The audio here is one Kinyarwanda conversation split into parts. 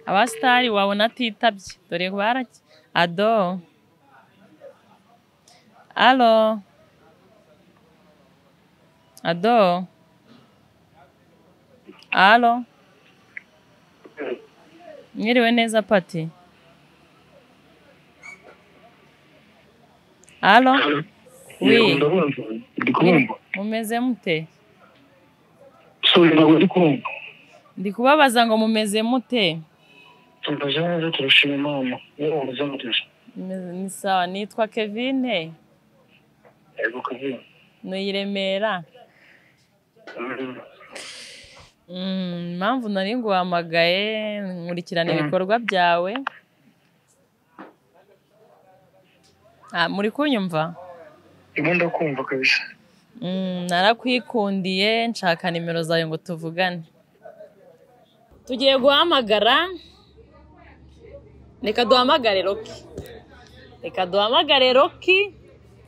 abasitari wabona atitabye dore baraki ado alo ado alo mwiriwe neza pati alo Oui. Yego, ndabumva ndi kumva mumeze mute sorry ntabwo ndi kumva ndi kubabaza ngo mumeze mute tumbaje neza turashima imana yewe umeze neza Meze- ni sawa nitwa kevine yego kavira ni i Remera Mm. Mm, impamvu nari nguhamagaye nkurikirana ibikorwa byawe Ah, muri kunyumva ndimo ndakumva kabisa Mm, narakwikundiye nshaka nimero zawe ngo tuvugane tugiye guhamagara reka duhamagare roki reka duhamagare roki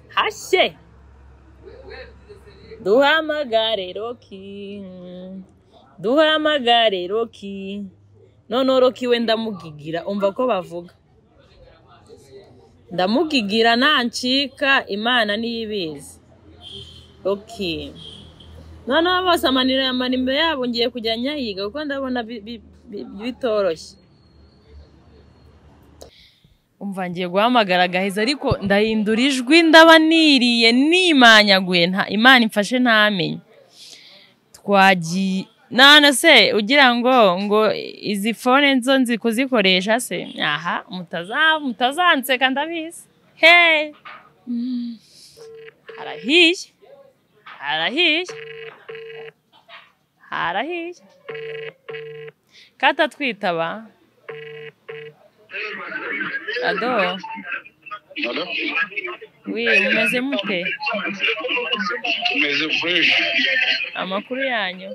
hashye duhamagare roki Mm, duhamagare roki noneho roki we ndamugigira umva ko bavuga ndamugigira nancika imana niyo ibizi ok noneho bose amanira amanimero yabo ngiye kujya nyayiga kuko ndabona bi- bi- bi- bitoroshye umva ngiye guhamagara agaheza ariko ndahindura ijwi ndaba niriye nimanyaguye nta- imana imfashe ntamenye twagiye none se ugira ngo ngo izi fone nzo nzi kuzikoresha se aha mutaza- mutazanseka ndabizi heee harahiye harahiye harahiye katatwitaba ado wi mumeze mute tumeze fureshi amakuru yanyu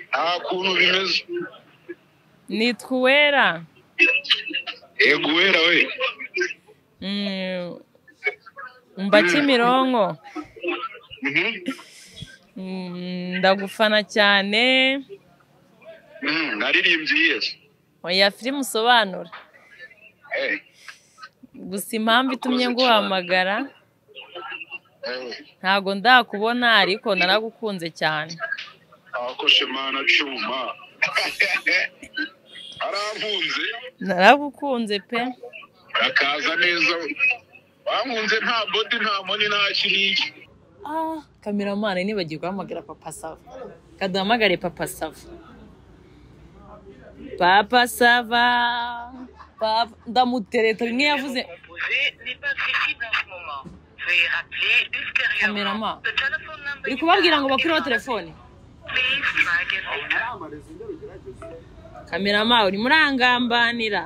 nta kuntu bimeze nitwa uwera yego wera we Mm, mba kimironko Mhm. Mm, ndagufana cyane Mm, naririmbye yesu oya filime usobanura Eh, gusa impamvu itumye nguhamagara eh. ntago ndakubona ariko naragukunze cyane abakoshe mana cuma arampunze naragukunze pe akaza neza bampunze nta bodi nta moni nta kiriki Ah, kameramani nibagiwe guhamagara papa sava kaduhamagare papa sava papa sava papa ndamutereta bimwe yavuze composé n'est pas accessible en ce moment. Veuillez rappeler Caméraman. ultérieurement. The telephone number uri you kubabwira ngo dialed bakureho is telefone Please try again later. kamerama uri murangambanira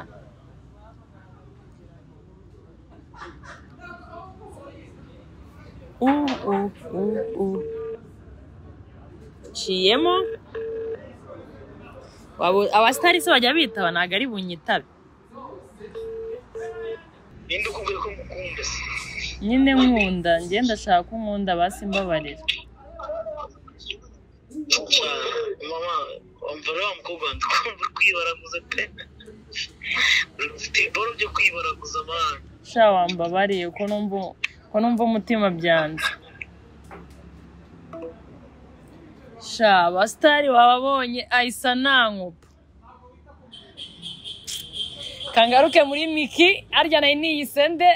Uh, uh, uh, uh. nciyemo Wabo- abasitari se bajya bitaba ntabwo ari bunyitabe ninde ukubwira ko ngukunda se nyine nkunda njye ndashaka ko nkunda basi mbabarira mama wumva rero wa mukobwa wanjye ukumva uri kwibaraguza pe ufite iboro byo kwibaraguza amahanga sha wambabariye ko numva ko numva umutima byanze sha abasitari wababonye ayisa nankupa kangaruke muri miki arya nayo niyisende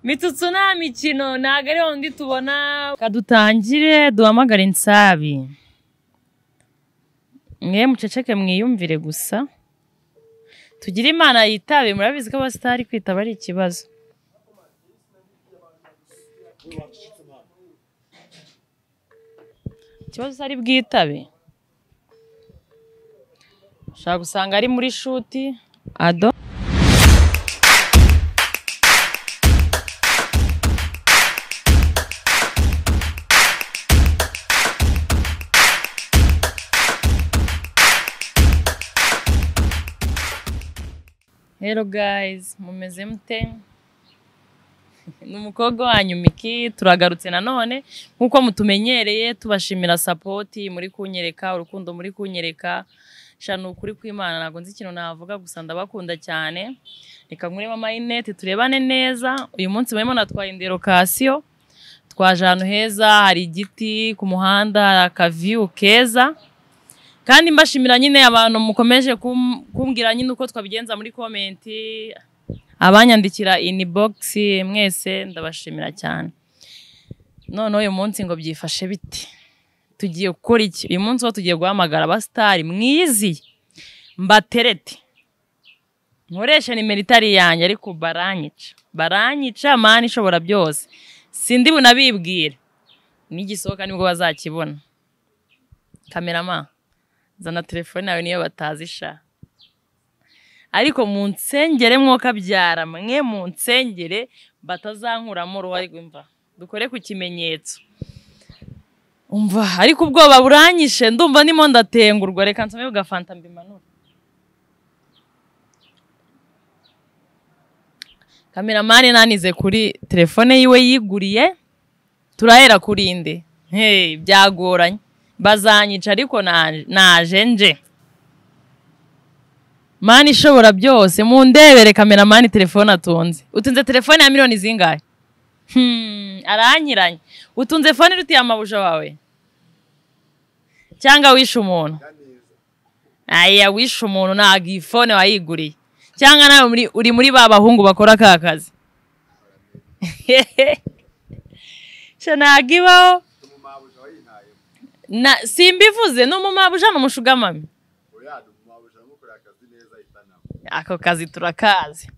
mitutsu nta mikino ntabwo ariho ndi tubona kadutangire duhamagare insabi mwe muceceke mwiyumvire gusa tugire imana yitabe murabizi ko abasitari kwitaba ari ikibazo ikibazo ari bwitabe ushobora gusanga ari muri shuti ado Hello guys, mumeze mute? Ni umukobwa wanyu Miki, turagarutse nanone nk'uko mutumenyereye tubashimira sapoti muri kunyereka, urukundo muri kunyereka sha ni ukuri kw'imana ntabwo nzi ikintu navuga gusa ndabakunda cyane reka nkuremo amayinete turebane neza uyu munsi barimo natwaye inderokasiyo twaje ahantu heza hari igiti ku muhanda hari akaviyu keza kandi mbashimira nyine abantu mukomeje kum- kumbwira nyine uko twabigenza muri komenti abanyandikira inibogisi mwese ndabashimira cyane noneho uyu munsi ngo byifashe bite tugiye gukora iki uyu munsi ho tugiye guhamagara abasitari mwiziye mbaterete nkoresha nimero itari yanjye ariko baranyica baranyica mani ishobora byose sindi bunabibwire nigisohoka nibwo bazakibona kamerama zana telefone yawe niyo batazisha ariko mu nsengere mwokabyara mwe mu nsengere batazankuramo uruhare imva dukore ku kimenyetso umva ariko ubwoba buranyishe ndumva ndimo ndatengurwa reka nsome bugafanta mbimanure kameramani nanize kuri telefone yiwe yiguriye turahera kuri indi hey, byagoranye bazanyica ariko na- naje nje mani ishobora byose mundebere kameramani telefone atunze utunze telefone ya miliyoni zingahe Hmm, aranyiranye utunze fone rutiye amabuja wawe cyangwa wishe umuntu aya wishe umuntu ntabwo iyi fone wayiguriye cyangwa nawe muri- uri muri ba bahungu bakora ka kazi Sha ntabwo ibaho umumabuja wayintayemo na simbivuze ni umumabuja ni umushugamami uriya umumabuja aramukorera akazi neza ahita nawe ako kazi turakazi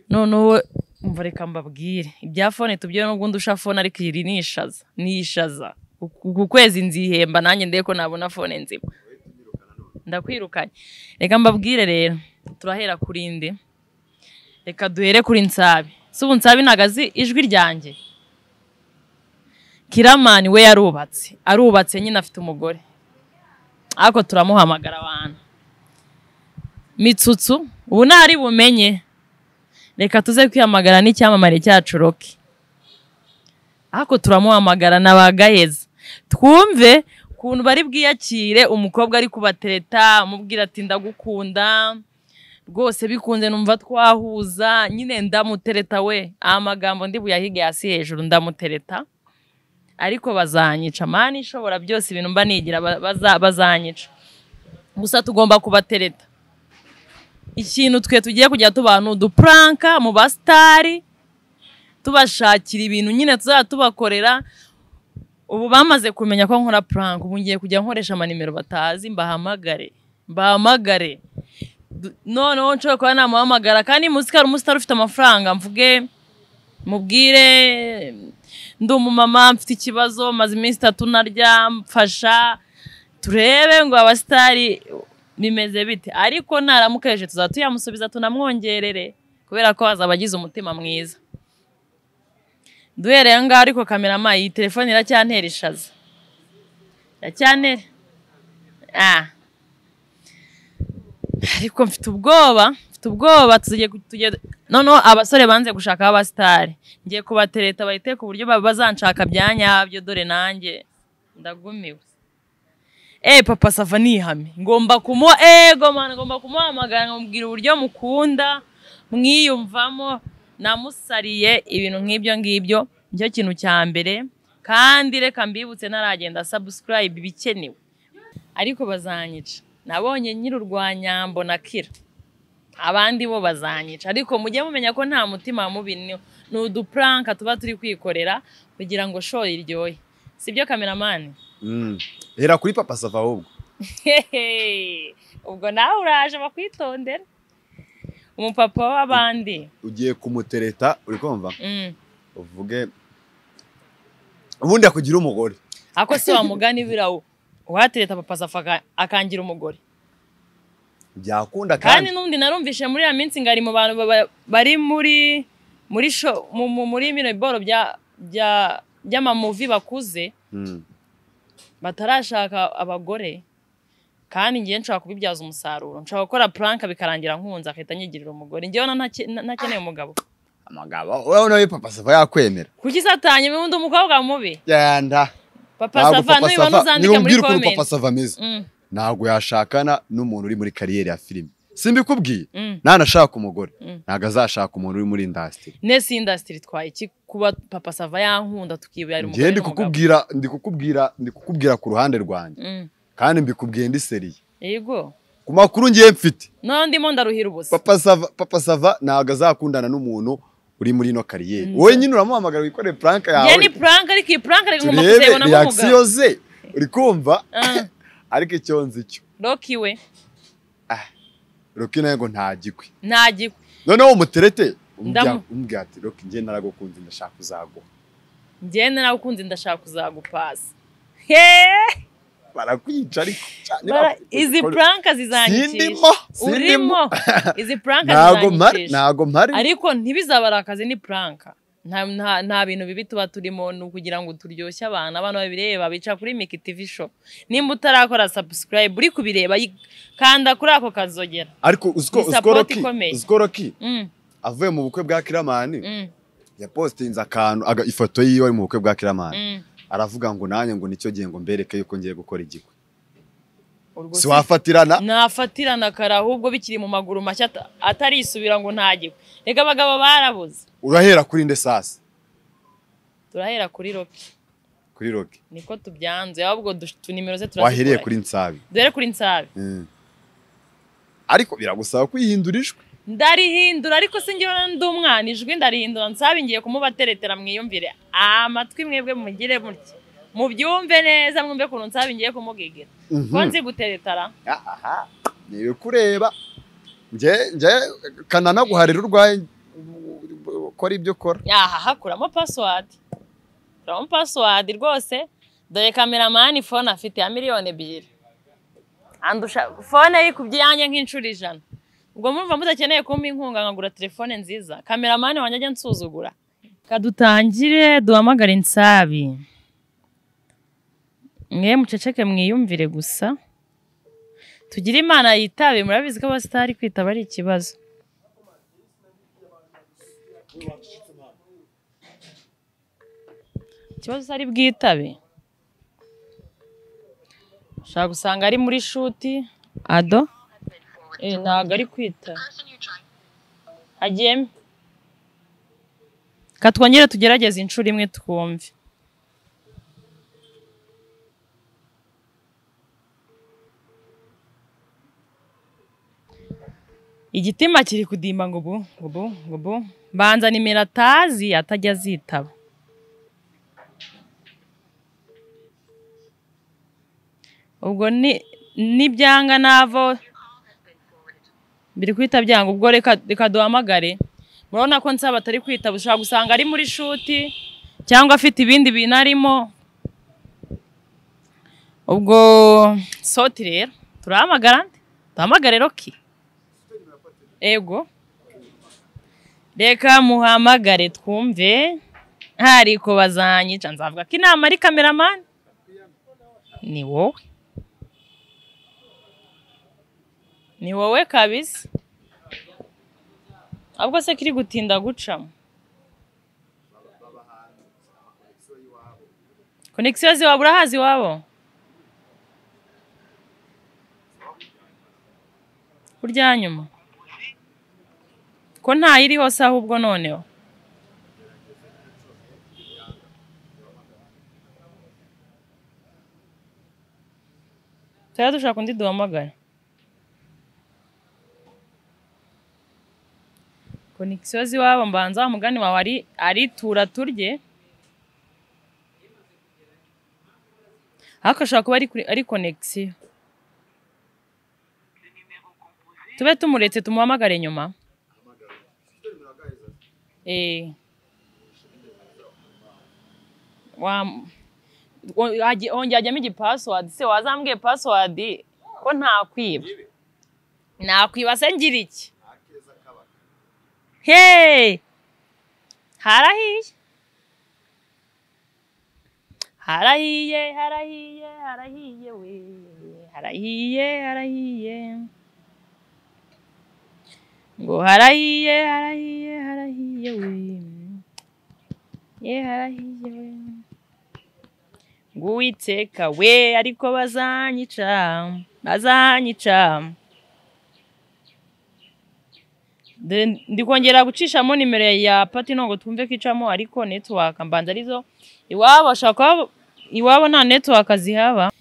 noneho umva reka mbabwire ibya fone tubyere n'ubundi usha fone ariko iri ni ishaza ni ishaza Ku- ku kwezi nzihemba nanjye ndebe ko nabona fone nzima ndakwirukanye reka mbabwire rero turahera kuri indi reka duhere kuri nsabi si ubu nsabi ntabwo azi ijwi ryanjye kiramani we yarubatse arubatse nyine afite umugore ariko turamuhamagara abantu mitsutsu ubu ntari bumenye reka tuze kwiyamagara n'icyamamare cyacu roki ariko turamuhamagara na ba gaheza twumve ukuntu bari bwiyakire umukobwa ari kubatereta amubwira ati ndagukunda rwose bikunze numva twahuza nyine ndamutereta we amagambo ndi buyahige hasi hejuru ndamutereta ariko bazanyica mani ishobora byose ibintu mba nigira ba- baza- bazanyica gusa tugomba kubatereta ikintu twe tugiye kujya tubaha ni udupuranka mu basitari tubashakira ibintu nyine tuzajya tubakorera ubu bamaze kumenya ko nkora puranka ubu ngiye kujya nkoresha amanimero batazi mbahamagare mbahamagare Du- noneho nshobora kuba namuhamagara kandi muzi ko hari umusitari ufite amafaranga mvuge mubwire ndi umumama mfite ikibazo maze iminsi itatu ntarya mfasha turebe ngo abasitari bimeze bite ariko naramukeje tuzaba tuyamusubiza tunamwongerere kubera ko azaba agize umutima mwiza duhereye aho ngaho ariko kamerama iyi telefone iracyantera ishaza iracyantera ah. ariko mfite ubwoba mfite ubwoba tugiye ku- tugiye noneho abasore banze gushaka abasitari ngiye kubatereta bahite ku buryo ba- bazanshaka bya nyabyo dore nanjye ndagumiwe eh papa sava nihame ngomba kumu ego mwana ngomba kumuhamagara nkamubwira uburyo mukunda mwiyumvamo namusariye ibintu nk'ibyo ngibyo nicyo kintu cya mbere kandi reka mbibutse ntaragenda subscribe ibikenewe ariko bazanyica nabonye nyiri urwanyambo na kira abandi bo bazanyica ariko mujye mumenya ko nta mutima mubi ni ni udupuranka tuba turi kwikorera kugira ngo show iryohe sibyo kameramani hera kuri papa sava ahubwo Hehe, ubwo nawe uraje bakwitondera umupapa w'abandi ugiye kumutereta uri kumva Mm. uvuge ubundi akugira umugore ako si wa mugani birawo uhatereta papa safa aka- akangira umugore byakunda kandi kandi n'undi narumvishe muri ya minsi ngo ari mu bantu baba- bari muri muri sho mu- mu- muri bino biboro bya bya by'amamuvi bakuze Mm. batarashaka abagore kandi ngewe nshobora kubibyaza umusaruro nshobora gukora puranka bikarangira nkunze agahita anyigirira umugore ngewe na ntake- na- ntakeneye umugabo amagabo wowe nawe papa sava yakwemera kuki satanye undi umukobwa mubi yanda papa ntabwo sava papa nubibona sava uzandike muri niba ukuntu papa komenti sava ameze Mm. ntabwo yashakana n'umuntu uri muri kariyeri ya filime simbikubwiye Mm. nanashaka umugore Mm. ntabwo azashaka umuntu uri muri indasitiri nese indasitiri twaye iki kuba papa sava yankunda tukibwira ari ngewe ndi kukubwira ndi kukubwira ndi kukubwira ku ruhande rwanjye Mm. kandi mbikubwiye ndi seriye yego ku makuru ngiye mfite noneho ndimo ndaruhira ubusa papa sava papa sava ntabwo azakundana n'umuntu uri muri ino kariyeri Mm. wowe nyine uramuhamagara wikoreye puranka ngewe yawe ni puranka ariko iyi puranka reka ngomba turebe kuzayibona nk'umugabo reakisiyo ze uri kumva Ah. ariko icyo nzi cyo roki we roki nawe ngo ntagikwe ntagikwe noneho umuterete Ndamu- umbwira ati roki njye naragukunze ndashaka uzaguha ngewe nawe ukunze ndashaka kuzagupasa heee barakwica ariko cyane Bara- barakwica. izi puranka zizanyicisha Sindimo, sindimo. urimo izi puranka ntago mpari zizanyicisha ntago mpari ariko ntibizabare akazi ni puranka nta, nta, nta bintu bibi tuba turimo ni ukugira ngo turyoshye abantu abantu babireba bica kuri miki tv show nimba utarakora subscribe uri kubireba yi- kanda kuri ako kazogera ariko uziko ni uziko support roki ikomeye. uziko roki mm, avuye mu bukwe bwa kiramani mm, yapostinze akantu aga- ifoto yiwe ari mu bukwe bwa kiramani mm. aravuga ngo nanjye ngo nicyo gihe ngo mbereke yuko ngiye gukora igikwe Urwo si- siwafatirana nafatirana kare ahubwo bikiri mu maguru mashya ata- atarisubira ngo ntagikwe reka abagabo barabuze urahera kuri nde sasa turahera kuri roki kuri roki niko tubyanze ahubwo dush- tu nimero ze wahiriye turazikora kuri nsabi dore kuri nsabe Mm. ariko biragusaba kwihindura ijwi ndarihindura ariko singira ndi umwana ijwi ndarihindura nsabe ngiye kumubateretera mwiyumvire amatwi mwebwe mugire mutya mubyumve neza mwumve ukuntu nsabe ngiye kumugegera ko nzi guteretara aha ni ibikureba nge nge kananaguharira urwaye ukora ibyo ukora aha hakuramo pasiwadi kuramo pasiwadi rwose dore kameramani fone afite ya miliyoni ebyiri andusha fone ye ku byanjye nk'inshuro ijana ubwo murumva mudakeneye kumpa inkunga nkagura telefone nziza kameramani wanjye ajya nsuzugura kadutangire duhamagare insabi mwe muceceke mwiyumvire gusa tugire imana yitabe murabizi ko abasitari kwitaba ari ikibazo ikibazo ari bwitabe ushobora gusanga ari muri shuti ado eh, ntabwo ari kwitaba agiyemo ka twongere tugerageze inshuro imwe twumve igitima kiri kudimba ngo bu ngo bu ngo bu mbanza nimero atazi atajya azitaba ubwo ni nibyanga navo biri kwita byanga ubwo reka reka duhamagare murabona ko nsaba atari kwitaba ushobora gusanga ari muri shuti cyangwa afite ibindi bintu arimo ubwo soti rero turahamagara nde? duhamagare roki ego reka muhamagare twumve ntariko bazanyica nzavuga ko inama ari kameramani ni wowe ni wowe kabisa ahubwo se kiri gutinda gucamo konegisiyo ziwabo urahazi iwabo kurya nyuma ko ntayiri hose ahubwo noneho tuba dushaka undi duhamagara konegisiyo z'iwabo mbanza wa mugani wawe ari ari tura turye ariko ashobora kuba ari, kuri- ari konegisiyo tube tumuretse tumuhamagare nyuma Eh. Wa- wo- hagi- hongera hajyamo igipasiwadi se wazambwiye pasiwadi ko ntakwiba nakwiba se ngira iki Hey! Harahiye. Harahiye, harahiye, harahiye we. Harahiye, harahiye. Ngo harahiye, harahiye, harahiye we. Ye harahiye we. Ngo Uwiteka we ariko bazanyica. azahanyica Then ndikongera gucishamo nimero ya pati ntabwo twumve ko icamo ariko netiwaka mbanza arizo iwabo ashobora kuba iwabo nta netiwaka zihaba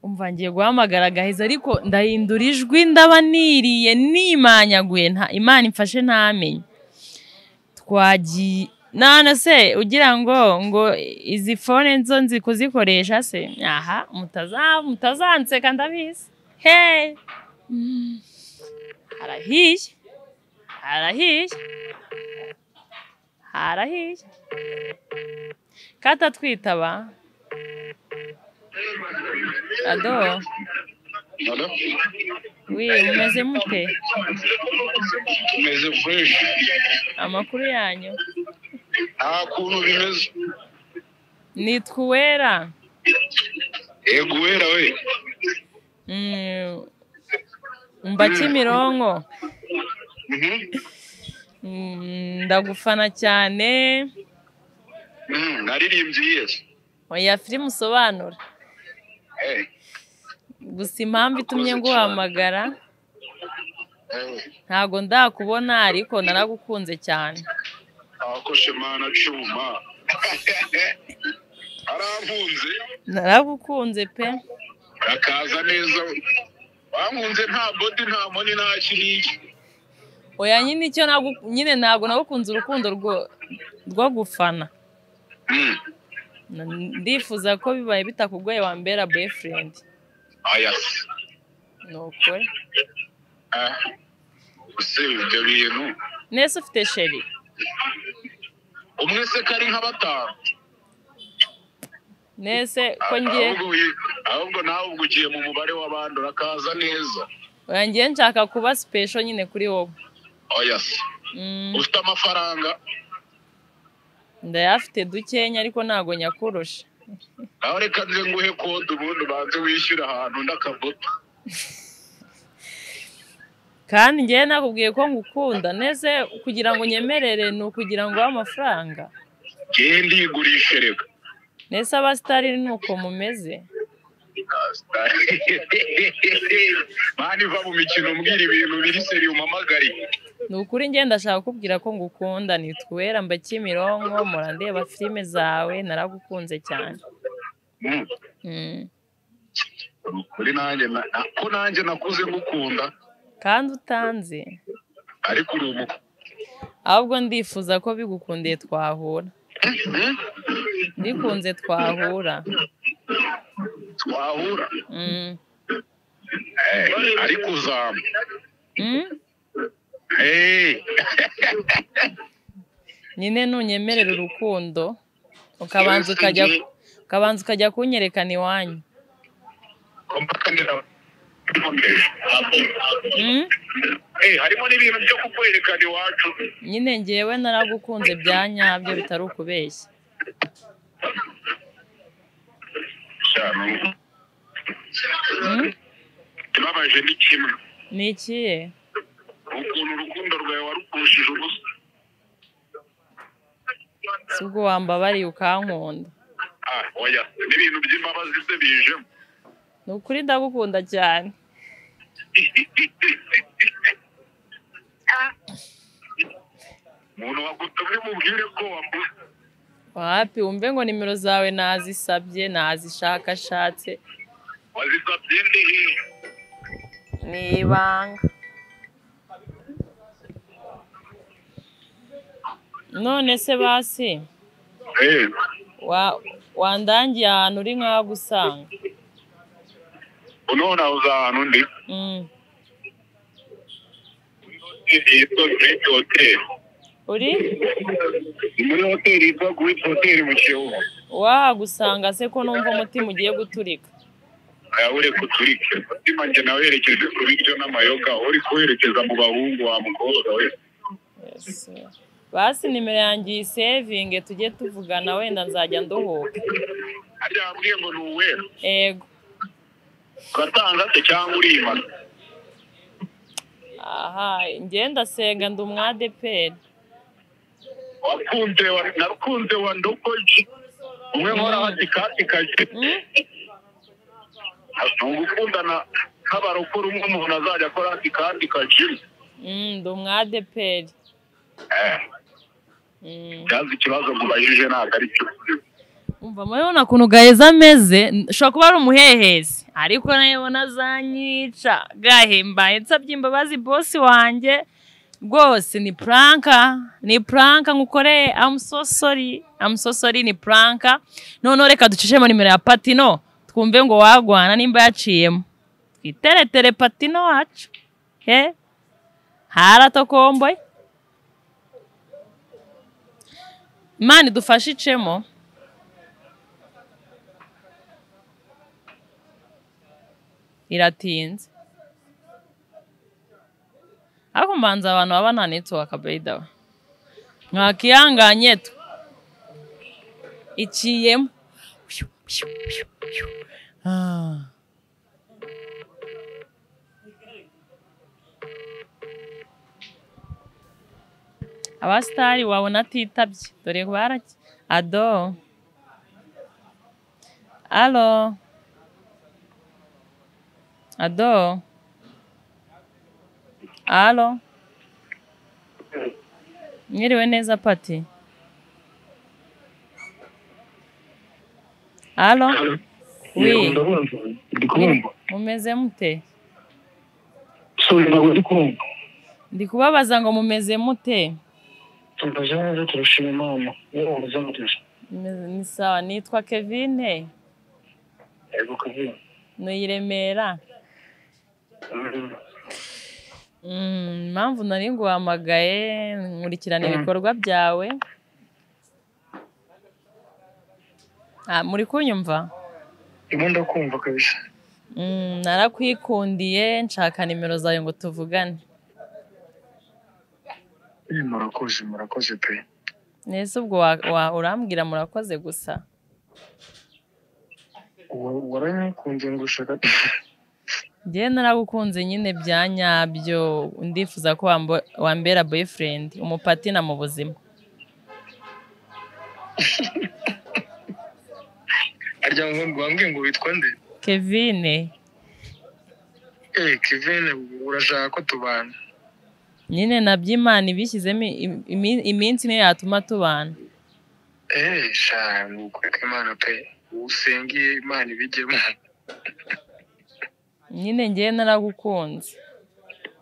umva ngiye guhamagara agahiza ariko ndahindura ijwi ndaba niriye nimanyaguye nta imana imfashe ntamenye twagiye nana se ugira ngo ngo izi fone nzo nzi kuzikoresha se aha mutaza mutazanseka ndabizi he harahiye harahiye harahiye kata twitaba ado Alo? wi mumeze mute Bimeze fresh. amakuru yanyu Nta kuntu bimeze. nitwa uwera Yego wera we. Mm, mba kimironko Mhm. Mm, ndagufana cyane Mhm, Naririmbye Yesu. oya filime usobanura Eh, gusa impamvu itumye nguhamagara eh. ntabwo ndakubona ariko naragukunze cyane Abakoshe mana cuma. Arampunze. naragukunze pe Akaza neza. Bampunze nta body nta moni nta kiriki. oya nyine icyo nagu- nyine ntabwo nagukunze urukundo rwo- rwo gufana Mhm. N- ndifuza ko bibaye bitakugoye wambera boyfriend Aya. nukuri Ah. Use ibyo bintu. nese ufite sheri Umwe se kari nka batanu. nese ko ngiye Ahubwo uyi- Ahubwo nawe ubwo ugiye mu mubare w'abandi urakaza neza. oya ngiye nshaka kuba special nyine kuri wowe Oya. Mm. Ufite amafaranga. ndayafite dukenya ariko ntabwo nyakurusha nawe reka nze nguhe kode ubundi ubanze wishyure ahantu n'akagoto kandi ngewe nakubwiye ko ngukunda neze kugira ngo nyemerere ni ukugira ngo uhe amafaranga ngewe ndigurishe reka nese abasitari ni uko mumeze mani iva mu mikino umbwira ibintu biri seri umamagari ni ukuri ngewe ndashaka kukubwira ko ngukunda nitwera mba kimironko murandeba filime zawe naragukunze cyane Mm. Mm. kuri nanjye na- na- ko nanjye nakuze ngukunda kandi utanze ariko uri umu ahubwo ndifuza ko bigukundiye twahura bikunze twahura twahura Mm. Eh, ariko uzama Mm? Eh, nyine nunyemerera urukundo ukabanza ukajya ukabanza ukajya kunyerekana iwanyu kompakanira- Mm? Eh, harimo n'ibintu byo kukwerekana iwacu nyine ngewe naragukunze bya nyabyo bitari ukubeshya cyane Mm? ibabaje ni kimwe ni ikihe ukuntu urukundo rwawe warukushije ubusa si ubwo wambabariye ukankunda ah oya n'ibintu by'imbabazi se bijemo ni ukuri ndagukunda cyane umuntu wagutumye mubwire ko wamuze wapi wumve ngo nimero zawe nazisabye nazishakashatse wazisabye ndehe ni ibanga none se basi eh wa- wandangiye ahantu uri nkaho gusanga unona uza ahantu ndi Mm. yitwa Great Hotel uri ni muri hoteli yitwa Great Hotel mu Kiyovu wagusanga se ko numva umutima ugiye guturika ayabure kuturike mutima njye nawerekeje ku biryo n'amayoga uri kuwerekeza mu bahungu wa mukobwa we Yes. basi nimero yanjye uyisevinge tujye tuvugana wenda nzajya nduhuka harya yambwiye ngo ni uwera ego ugatanga se cyangwa urimana aha njye ndasenga ndi umwadeperi wakunze wa- nakunze wa ndokoji umwe nkora hati kati kaje Mm? ntugukunda na nk'abarokore umwe umuntu azajya akora ati kandi kajimu Mm, ndi umwadeperi byazi ikibazo mubajije ntabwo ari cyo umva murabona ukuntu gaheza ameze ushobora kuba ari umuhehezi ariko nayibona azanyica gahimbaye nsabye imbabazi bosi wanjye rwose ni puranka ni puranka nkukoreye amusosori amusosori ni puranka noneho reka ducishemo nimero ya patino twumve ngo wagwana nimba yaciyemo twiteretere patino wacu he haratokomboye imana idufashe icemo iratinze ariko mbanza abantu baba nta netiwaka beyidawe mwakihanganye twe iciyemo Ah. abasitari wabona atitabye dore baraki ado alo Ado. Alo. Mwiriwe neza Pati. Alo. Yego, Oui. ndabumva ndi kumva Mumeze mute? sori ntabwo ndi kumva Ndi kubabaza ngo mumeze mute? tumbaje neza turashima imana yewe muzamutuze Meze- Ni sawa nitwa Kevin yego kavira Nuyiremera. Mm, impamvu nari nguhamagaye nkurikirana ibikorwa byawe. Ah, muri kunyumva? ndimo ndakumva kabisa Mm, narakwikundiye nshaka nimero zawe ngo tuvugane Eh, murakoze murakoze pe nese ubwo wa, wa, urambwira murakoze gusa Wa- waranyikunze ngo ushaka njyewe naragukunze nyine bya nyabyo ndifuza ko wambo- wambera boyfriend umupatina mu buzima arya ngo wambwiye ngo witwa nde kevin eh kivene urashaka ko tubana nyine nabyo imana ibishyizemo im- imi- iminsi niyo yatuma tubana eh sha ni ukuri kw'imana pe usengiye imana ibigemo nyine njyewe naragukunze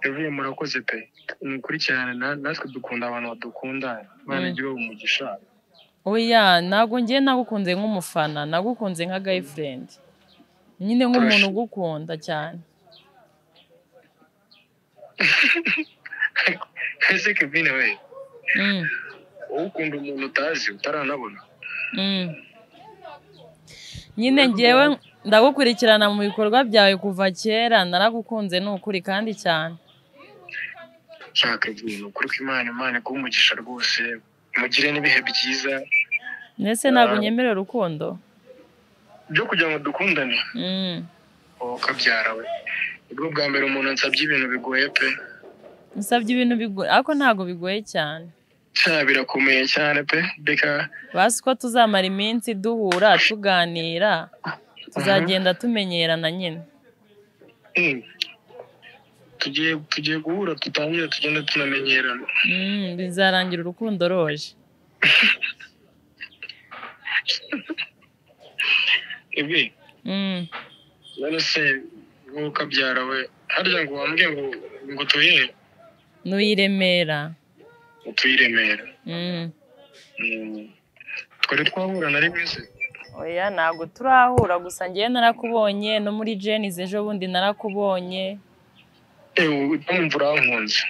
yavuye murakoze pe ni ukuri cyane na- natwe dukunda abantu badukundana imana Mm. igihugu umugisha oya ntabwo njyewe nagukunze nk'umufana nagukunze nka girlfriend nyine nk'umuntu ugukunda cyane ese kevine we mm. wowe ukunda umuntu utazi utaranabona Mm. nyine ngewe ndagukurikirana mu bikorwa byawe kuva kera naragukunze ni ukuri kandi cyane nshaka ibintu kuri ko imana imana iguha umugisha rwose mugire n'ibihe byiza ndetse ntabwo unyemerera urukundo byo kugira ngo dukundane Mm. wowe ukabyara we nibwo bwa mbere umuntu ansabye ibintu bigoye pe nsabye ibintu bigoye ariko ntabwo bigoye cyane cya birakomeye cyane pe reka basi ko tuzamara iminsi duhura tuganira tuzagenda tumenyerana nyine mm, tugiye tugiye guhura dutangire tugende tunamenyerana Mm, bizarangira urukundo roje ibi Mm. none se wowe ukabyara we harya ngo wambwiye ngo ngo tuye n'uyiremera utuyiremera Mm. twari twahura na rimwe se oya ntabwo turahura gusa ngewe narakubonye no muri jenizi ejo bundi narakubonye ewe mpamvu urankunze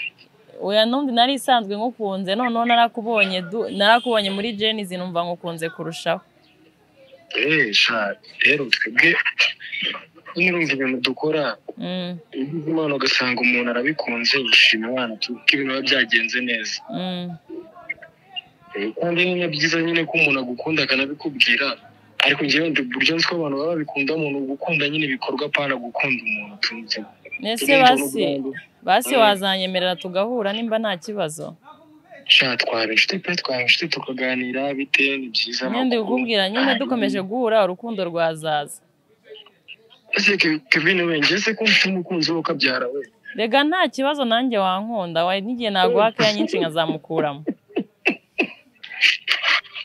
oya n'undi nari isanzwe ngukunze noneho narakubonye du- narakubonye muri jenizi numva ngukunze kurushaho eee sha rero twebwe nirumva ibintu dukora Mm, ugize imana ugasanga umuntu arabikunze yishima abana ko ibintu biba byagenze neza mm, Eh, kandi nyine byiza nyine ko umuntu agukunda akanabikubwira ariko njyewe ndi uburyo nzi ko abantu baba babikunda umuntu gukunda nyine ibikorwa apana gukunda umuntu utunze ese Turi mu basi Rwanda. basi Mm. wazanyemerera tugahura nimba nta kibazo sha twaba inshuti pe twaba inshuti tukaganira bitewe ni byiza nyine ndi amakuru. kukubwira nyine dukomeje guhura urukundo rwazaza ese Ke- Kevin we njye se ko mfite umukunzi we ukabyara we rega nta kibazo nanjye wankunda we n'igihe naguha keya nyinshi nkazamukuramo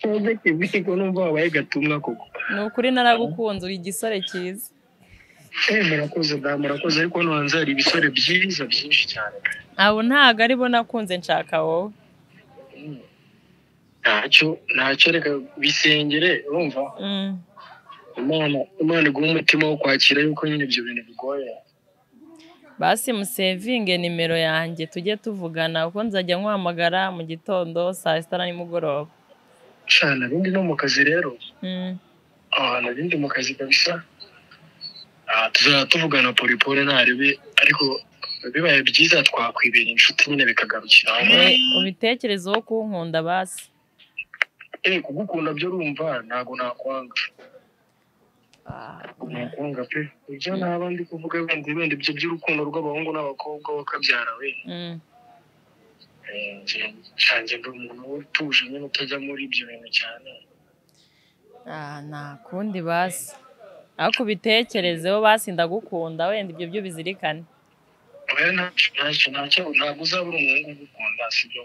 ntabwo Kevin ko numva wabaye gatumwa koko ni ukuri naragukunze uri igisore cyiza eh murakoze da murakoze ariko hano hanze hari ibisore byiza byinshi cyane abo ntago aribo nakunze nshaka wowe ntacyo ntacyo reka bisengere urumva Mm. imana imana iguha umutima wo kwakira yuko nyine ibyo bintu bigoye basi musevinge nimero yanjye tujye tuvugana kuko nzajya nkuhamagara mu gitondo saa sita na nimugoroba cana bindi no mu kazi rero Mm. ahantu ibindi mu kazi kabisa Ah, tuzajya tuvugana polipole ntarebe ariko bibaye byiza twakwibera inshuti nyine bikagarukira aho We, ubitekerezeho kunkunda basi eh kugukunda byo urumva ntabwo nakwanga nakwanga pe ibyo naba ndi kuvuga bindi bindi byo by'urukundo rw'abahungu n'abakobwa wakabyara we Mm. Eh, njye- canje ndi umuntu utuje nyine utajya muri ibyo bintu cyane Ah, nta kundi basi ariko ubitekerezeho basi ndagukunda wenda ibyo byo bizirikane oya ntacyo ntacyo ntacyo ntabwo uzabura umuhungu ugukunda sibyo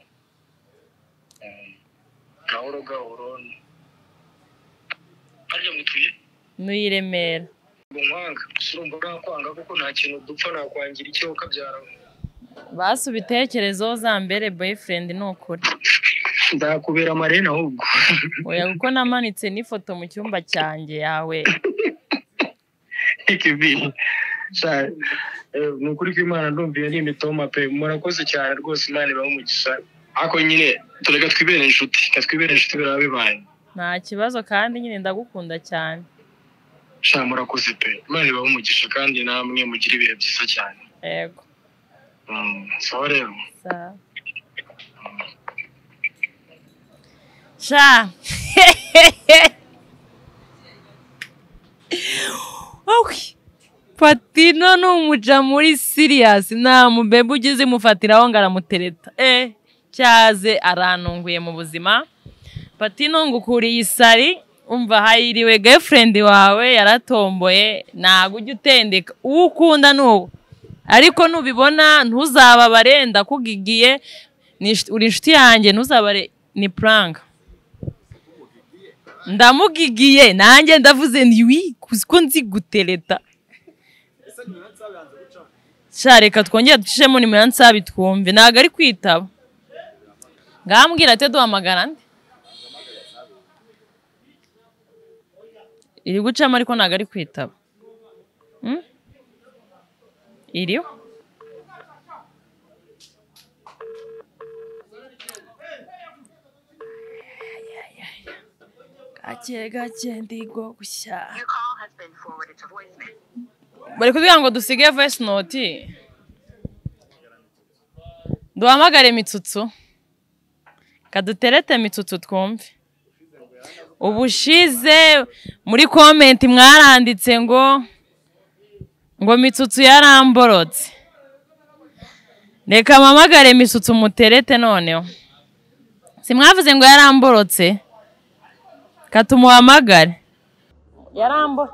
Eh, gahoro gahoro harya mutuye n'uyi remera umwanga surumva nakwanga kuko nta kintu dupfa nakwangira icyo ukabyara basi ubitekerezeho za mbere boyfriend ni ukuri nzakubera amarene ahubwo oya kuko namanitse n'ifoto mu cyumba cyanjye yawe ikibintu ni ukuri ko imana ndumviye ni imitoma pe murakoze cyane rwose imana ibaho umugisha ariko nyine tureka twibere inshuti reka twibere inshuti biraba bibaye nta kibazo kandi nyine ndagukunda cyane sha murakoze pe imana ibaho umugisha kandi namwe mugira ibihe byiza cyane yego Mm, sawa rero sawa sha Owi! patino ni umuja muri siriyasi nta mubebe ugize umufatiraho ngo aramutereta eh cyaze arantunguye mu buzima patino ngo ukuriye isari umva hayiriwe gefurendi wawe yaratomboye ntabwo ujya utendeka uwo ukunda ni uwo ariko nubibona ntuzababare ndakugigiye ni sh- uri inshuti yanjye ntuzabare ni puranka ndamugigiye nanjye ndavuze nti wi ko nzi gutereta sha reka twongere ducishemo nimero ya nsabi twumve ntabwo ari kwitaba ngambwira ate duhamagara nde iri gucamo ariko ntabwo ari kwitaba Mm? iriho gake gake ndigo gushya bari kuvuga ngo dusige voice note duhamagare mitsutsu kaduterete mitsutsu twumve ubushize muri komenti mwaranditse ngo ngo mitsutsu yaramborotse reka mpamagare mitsutsu muterete noneho simwavuze ngo yaramborotse katumuhamagare yarambo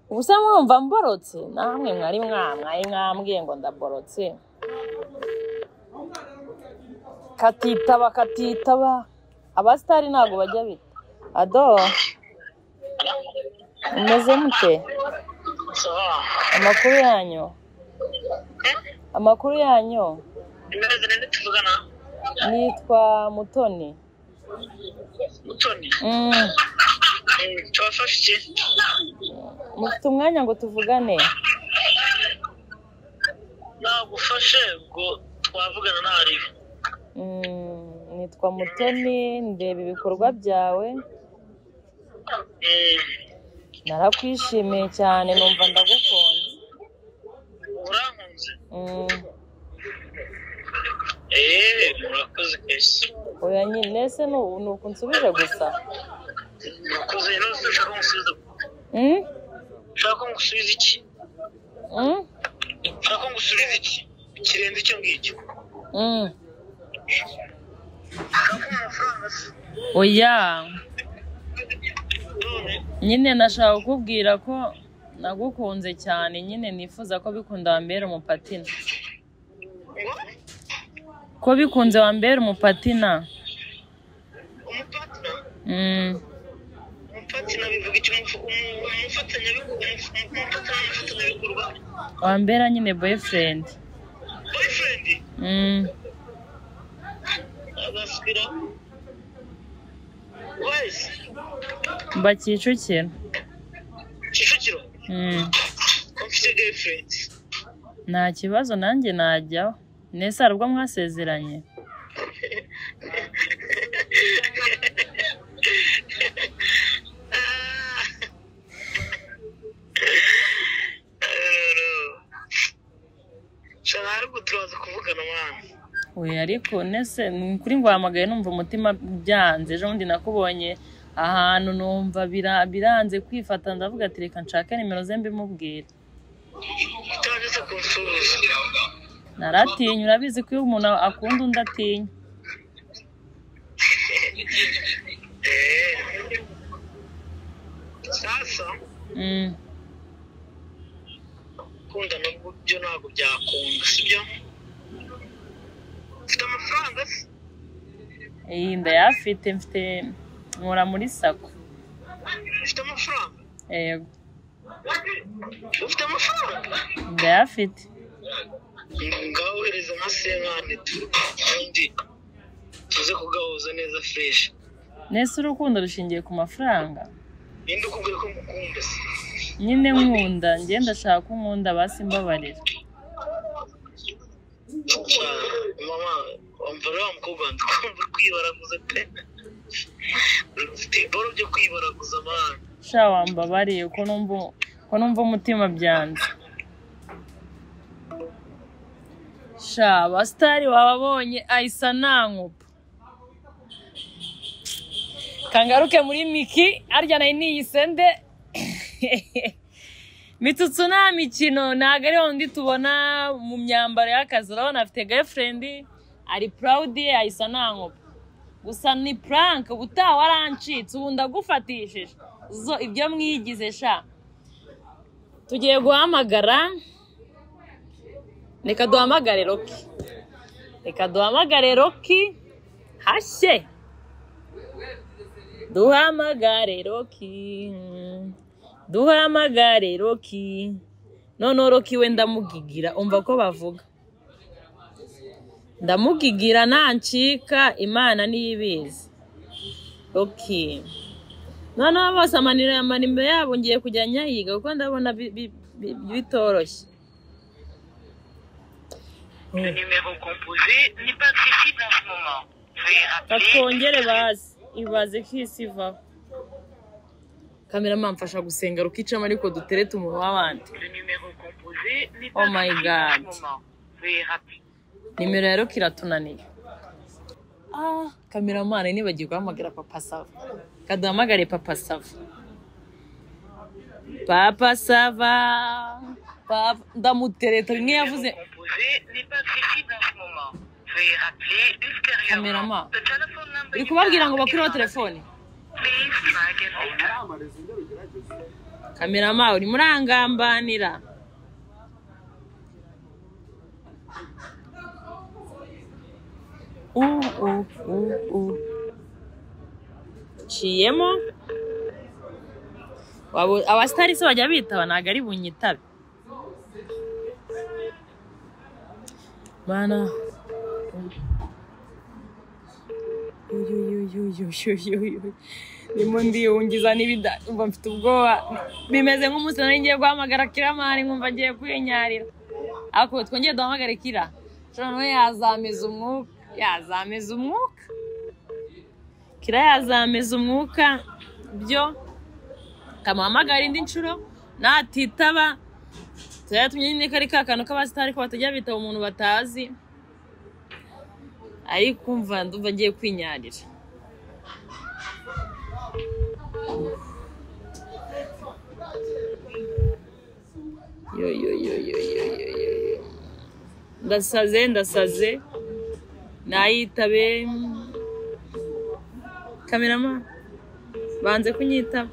ubuse mwumva mborotse namwe mwari mwamwaye mwambwiye ngo ndaborotse katitaba katitaba abasitari ntabwo bajya bita ado umeze mute sawa amakuru yanyu amakuru yanyu imeze neza tuvugana nitwa mutoni mutoni Mm, Eh, tubafashe iki mufite umwanya ngo tuvugane nagufashe ngo twavugana ntariho Mm, nitwa mutoni ndeba ibikorwa byawe Eh, narakwishimiye cyane numva ndagukunze urankunze Mm, eee murakoze kwese oya nyine ese nu- ni uku nsubije gusa murakoze none ushaka ko musubiza Mm, ushaka ko ngusubiza iki mm, ushaka ko ngusubiza iki kirenze icyo ngicyo mm. ushaka amafaranga se oya none nyine nashaka kukubwira ko nagukunze cyane nyine nifuza ko bikunze wambera umupatina ngo ko bikunze wambera umupatina umupatina Mm. umupatina bivuga iki Umufu- umu- umufatanyabikorwa umufu- umupatina n'umufatanyabikorwa wambera nyine boyfriend boyfriend Mm. agaswira wese mba kicukiro kicukiro Mm. mfite girlfriend nta kibazo nanjye najyaho nese hari ubwo mwasezeranye Ah. Eh, no. Shana ariko turaza kuvugana mwana oya ariko nese ni kuri ngo wahamagaye numva umutima byanze ejo bundi nakubonye ahantu numva bira- biranze kwifata ndavuga ati reka nshake nimero ze mbimubwire utageze kunsuhuza naratinya urabizi ko iyo umuntu akunda undi atinya Eh. sasa Mm. kunda nabwo byo ntabwo byakunda sibyo ufite amafaranga se iyi ndayafite mfite nkora muri sako ufite amafaranga yego ufite amafaranga ndayafite ngaho hereza nka senkani ubundi tuze kugahuza neza fureshi nese urukundo rushingiye ku mafaranga ninde ukubwira ko ngukunda se nyine nkunda njye ndashaka ko nkunda basi mbabarira Cyane. mama wamvara wa mukobwa wanjye ukumva uri kwibaraguza pe ufite iboro byo kwibaraguza amana sha wambabariye ko numva ko numva umutima byanze sha abasitari wababonye ahisa nankupa kangaruke muri miki arya nayo niyisende mitutsu nta mikino ntabwo ariho ndi tubona mu myambaro y'akazi urabona afite gayifurendi ari purawudi ye ahisa nankupa gusa ni puranke ubutaha warancitse ubu ndagufatishije zo ibyo mwigize sha tugiye guhamagara reka duhamagare roki reka duhamagare roki hashye duhamagare roki duhamagare roki noneho roki we ndamugigira umva ko bavuga ndamugigira nancika imana niyo ibizi oke noneho bose amanira amanimero yabo ngiye kujya nyayiga kuko ndabona bi- bi- bi- bitoroshye Le numéro composé n'est pas accessible en ce moment. Veuillez rappeler. batwongere bazi ibaze ko isi ivaho kamera mfasha gusenga rukicamo ariko dutere tumuha abandi Le numéro composé n'est Oh pas my accessible en God. ce moment. Veuillez rappeler. nimero ya roki iratunaniye ah kameramani nibagiwe guhamagara papa sava kaduhamagare papa sava papa sava Papa- ndamutereta rimwe yavuze composé n'est pas accessible en ce moment. Veuillez rappeler Caméraman. ultérieurement. The telephone number uri you kubabwira ngo dialed is bakureho not- telefone Please try again later. kamerama uri murangambanira Uh, uh, uh, uh. nciyemo Wabo- abasitari se bajya bitaba ntabwo ari bunyitabe mana uyuyuyuyuyuyuyu ndimo ndiyungiza n'ibida umva mfite ubwoba bimeze nk'umunsi nari ngiye guhamagara kiramari nkumva agiye kwinyarira ariko twongere duhamagare kira shora nawe yazameza umwuka yazameza umwuka kira yazameza umwuka byo kamuhamagara indi nshuro natitaba turayatumye nyine kari ka kantu k'abasitari ko batajya bitaba umuntu batazi ariko umva ndumva agiye kwinyarira yo yo yo yo yo yo yo yo ndasaze ndasaze nayitabe kamerama banze kunyitaba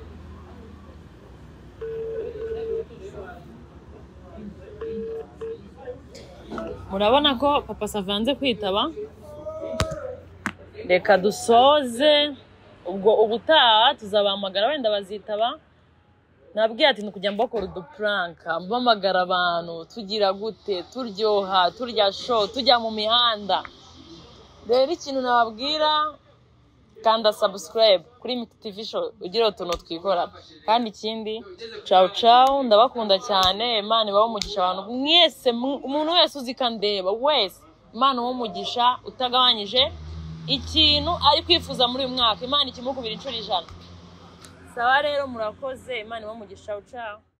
murabona ko papa savanze kwitaba reka dusoze ubwo ubutaha tuzabahamagara wenda bazitaba nabwiye ati ni kujya mbakora udupuranka mpamagara abantu tugira gute turyoha turya sho tujya mu mihanda rero ikintu nababwira kanda sabusikarayibu kuri miti tivi sho ugira utuntu twikora kandi ikindi cawu cawu ndabakunda cyane imana ibaho umugisha abantu mwese mu- umuntu wese uzi ikandeba wese imana ibaho umugisha utagabanyije ikintu ari kwifuza muri uyu mwaka imana ikimukubira inshuro ijana sawa rero murakoze imana ibaho umugisha cawu cawu